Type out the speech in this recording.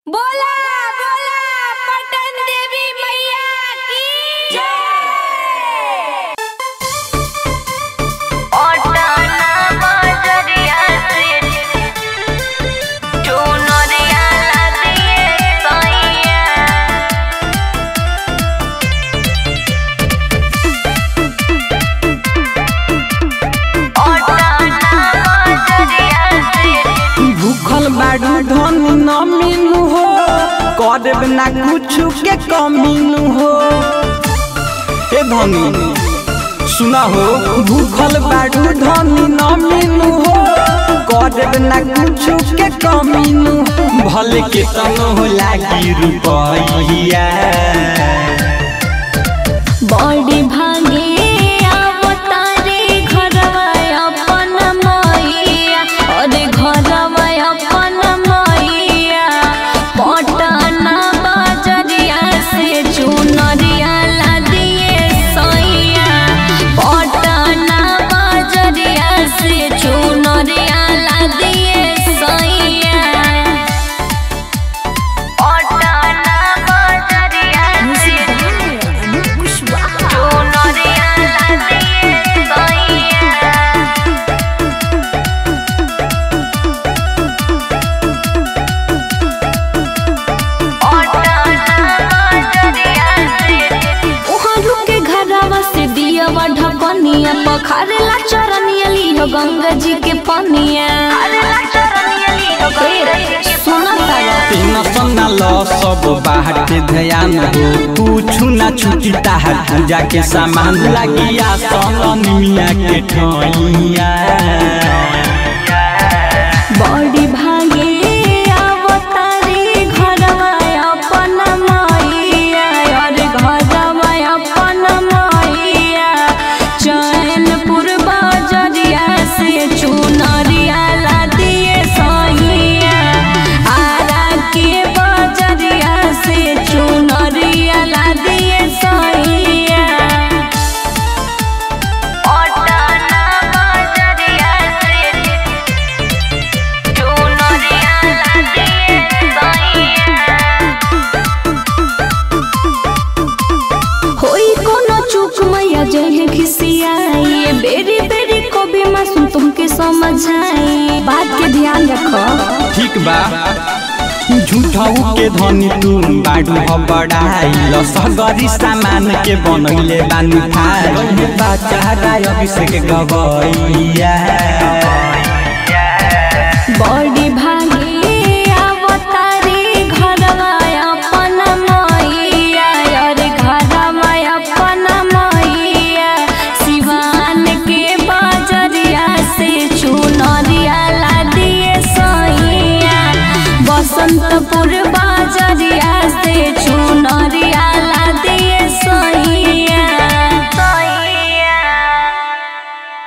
बोला बोला पटन देवी मैया की जय भूखल बाड़ू धन न मिलू हो करब ना कुछ के कमीनू हो ए धनी सुना हो भूखल बाड़ू धन न मिलू हो करब ना कुछ के कमीनू भले के तनो हो लागी रुपैया बड़ी भागे अवतारे घरवा अपन मैया अरे घरवा अपन मैया पटना बजरिया से चुनरिया ला दिए सैया पटना बजरिया से चुनरिया ला दिए सैया उहाँ के घरवा से दियवा ढकनिया पखारेला चरनिया लियो गंगा जी के पनिया सुना तारा तीन सन्ना ल सब बाहर के ध्यान हो कुछु ना छुटी ताहर पूजा के सामान लागिया सन मिया के ठइया बड़ी भागे अवतारी घरवा अपन मैया और घरवा अपन मैया चैनपुर बजरिया से चुनरिया ला दिए सैया आरा के बजरिया से चुनरिया ला दिए सैया होई कोनो चूक मैया जहे खिसियाई बेरी बेरी को भी मासूम तुमके समझाई बात के ध्यान रखो ठीक बा झूठाऊ के धनी तू बाडू ह बड़ाई ल सगरी सामान के बनैले बानी खाई बाचा राय अभिषेक गवैया बड़ी भागी अवतारी घरवा अपन मैया और घरवा अपन मैया सिवान के बजरिया से चुनरिया ला दिए सैया बसंतपुर बाजरिया